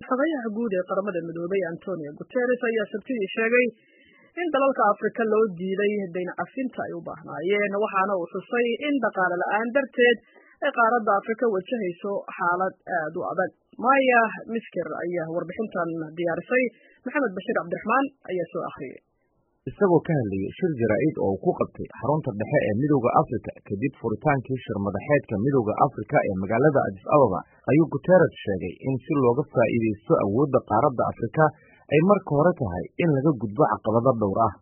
xogayaha guud ee qaramada midoobay antonio guteres ayaa sabtidii sheegay in dalalka afrika loo diiday dayn cafinta ay u baahnaayeen waxaana uu xusay in dhaqaale la-aan darteed ay qaaradda afrika wajahayso xaalad aad u adag maya misker ayaa warbixintan diyaarisay maxamed bashiir cabdiraxmaan ayaa soo akhriyay isagoo ka hadlayay shir jaraa'id oo uu ku qabtay xarunta dhexe ee midowda afrika kadib furitaankii shir madaxeedka midowda afrika ee magaalada adis ababa ayuu guteres sheegay in si looga faa'iidaysto awoodda qaaradda afrika ay marka hore tahay in laga gudbo caqabado dhowr ah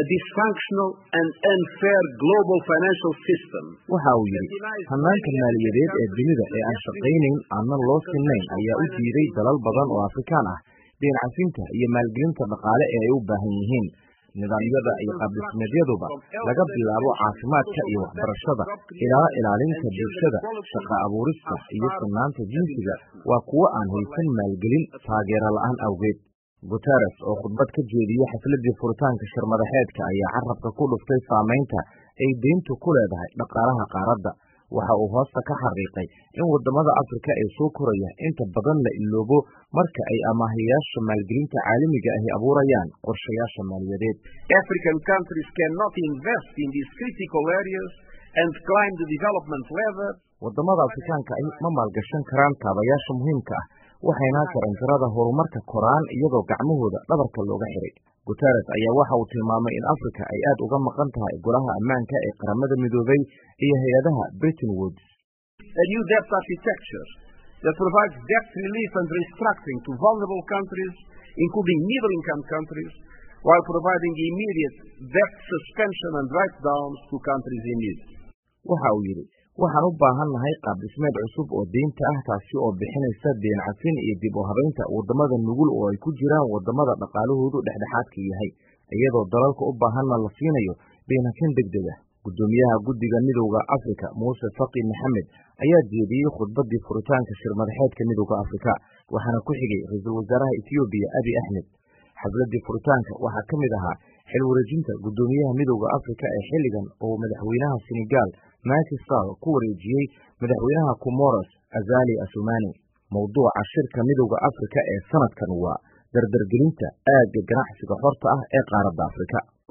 waxa uu yidhi hannaanka maaliyadeed ee dunida ee aan shaqaynayn aanna loo sinnayn ayaa u diiday dalal badan oo afrikaan ah deen cafinta iyo maalgelinta dhaqaale ee ay u baahan yihiin nidaamyada iyo qaabdhismeedyaduba laga bilaabo caafimaadka iyo waxbarashada ilaa ilaalinta bulshada shaqa abuurista iyo sinnaanta jinsiga waa kuwo aan haysan maalgelin taageero la'aan awgeed guteres oo khudbad ka jeediyey xafladii furitaanka shir madaxeedka ayaa carabka ku dhuftay saamaynta ay deyntu ku leedahay dhaqaalaha qaaradda waxa uu hoosta ka xariiqay in waddamada afrika ee soo koraya inta badan la iloobo marka ay amaahayaasha maalgelinta caalamiga ahi abuurayaan qorshayaasha maaliyadeed waddamada afrikaanka ahi ma maalgashan karaan kaabayaasha muhiimka ah waxayna jaranjarada horumarka koraan iyadoo gacmahooda dhabarka looga xiray guteres ayaa waxa uu tilmaamay in afrika ay aad uga maqan tahay golaha ammaanka ee qaramada midoobay iyo hay-adaha britain woods including middle income countries while providing immediate debt suspension and write downs to countries in need waxa uu yidhi waxaan u baahan nahay qaab dhismeed cusub oo deynta ah taasi oo bixinaysa deen cafin iyo dib u habaynta waddamada nugul oo ay ku jiraan waddamada dhaqaalahoodu dhexdhexaadka yahay iyadoo dalalka u baahanna la siinayo deen cafin deg deg ah guddoomiyaha guddiga midowda afrika muuse faqi maxamed ayaa jeediyey khudbadii furitaanka shir madaxeedka midowda afrika waxaana ku xigay ra-iisul wasaaraha ethoobiya abi axmed xafladii furitaanka waxaa ka mid ahaa xil wareejinta guddoomiyaha midowda afrika ee xilligan oo madaxweynaha senegal Macky Sall ku wareejiyey madaxweynaha Comoros Azali Assoumani mowduuca shirka midowda Afrika ee sanadkan waa dardargelinta aagga ganacsiga xorta ah ee qaaradda Afrika